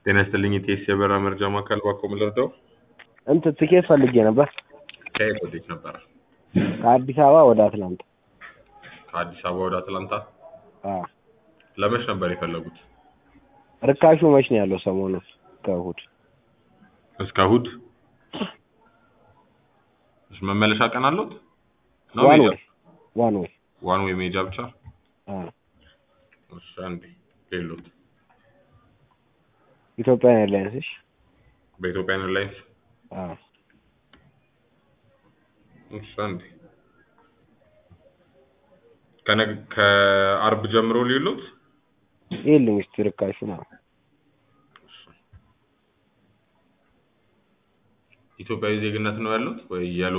ጤና ይስጥልኝ የኢቲኤስ የበረራ መረጃ ማዕከል ባኮ ምን ልርዳው? እንትን ትኬት ፈልጌ ነበር ከየት ወዴት ነበረ? ከአዲስ አበባ ወደ አትላንታ። ከአዲስ አበባ ወደ አትላንታ አዎ ለመች ነበር የፈለጉት? ርካሹ መች ነው ያለው ሰሞኑን ከእሑድ? እስከ እሑድ? እሺ መመለሻ ቀን አለዎት? ነው ዋን ሜጃ? ወይ ዋን ወይ ዋን ዌይ ሜጃ ብቻ? አዎ እሺ አንዴ ሌሎት ኢትዮጵያን ኤርላይንስ እሺ በኢትዮጵያ ኤርላይንስ አዎ እሺ አንዴ ከነገ ከአርብ ጀምሮ ሌሎት ይኸውልኝ እስኪ ርካሹ ነው ኢትዮጵያዊ ዜግነት ነው ያሉት ወይ ያሉ